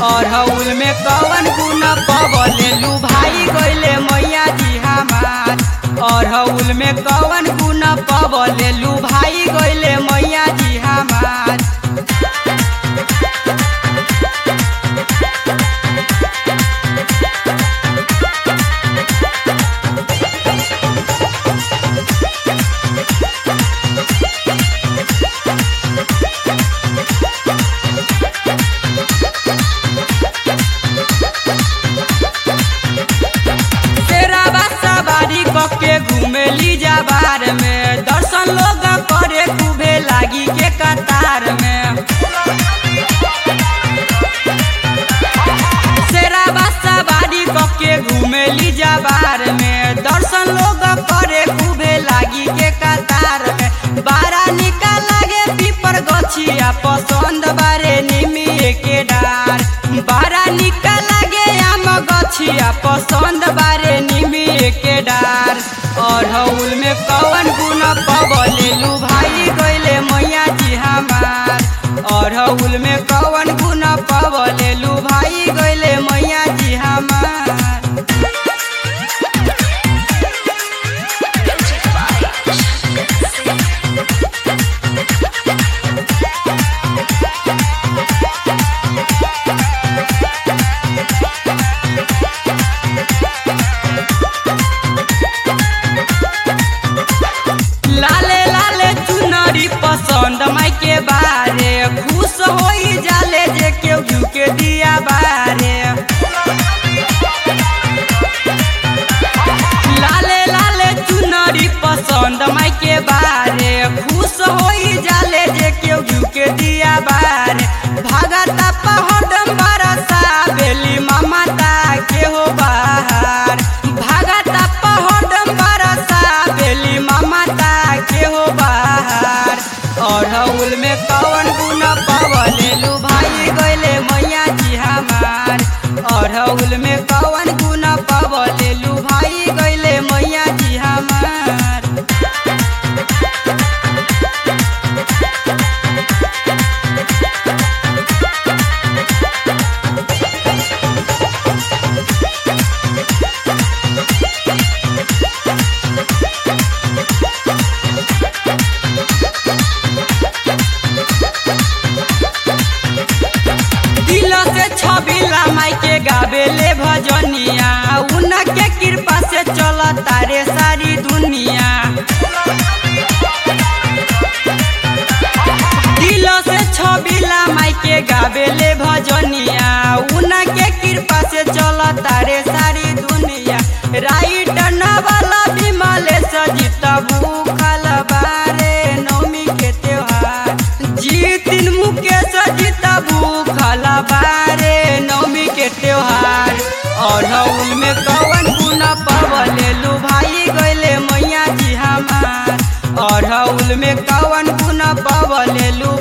अरहुल में कवन गुण पवलेलू भाई गइले मैया जी हमार अरहुल में कवन गुण पवलेलू भाई गइले मैया जी हमार तेरा बासा बारी कके घूमेली जाबार में दर्शन लोग करे खूबे लागी के कतार में तेरा बासा बारी कके घूमेली जाबार में दर्शन लोग करे खूबे लागी के कतार में बारा निकाल लागे पीपर गछिया पसंद बारे निमिए के डार बारा निकाल लागे आम गछिया पसंद बारे निमिए के डार अरहुल में कवन गुण पवलेलू भाई गइले मैया जी हमार अरहुल में कवन गुण पवलेलू भाई गइले मैया जी हमार लाले लाले चुनरी पसंद माई के बारे खुश होई जाले जे केहू झुके दिया बारे लाले लाले चुनरी पसंद माई के बारे खुश होई जाले जे केहू झुके दिया बारे भागता पहडम बरसा बेली ममता के हो बाहर भागता पहडम बरसा बेली ममता के हो बाहर अरहुल में कवन गुण पवलेलू भाई गइले मैया जी हमार अरहुल में कवन गुण पवलेलू भाई गइले मैया जी हमार दिल से छबिला माई के गावेले भजनिया उनके कृपा से चल तारे सारी दुनिया दिल से छबिला माई के गावेले भजनिया उनके कृपा से चल तारे सारी दुनिया राइट नवाला विमले सजित भूखल बारे नवमी के त्योहार जीतिन मुकेश जीत भूखल बारे नवमी के त्योहार अरहुल में कवन गुण पवलेलू भाई गइले मैया जी हमार अरहुल में कवन गुण पवलेलू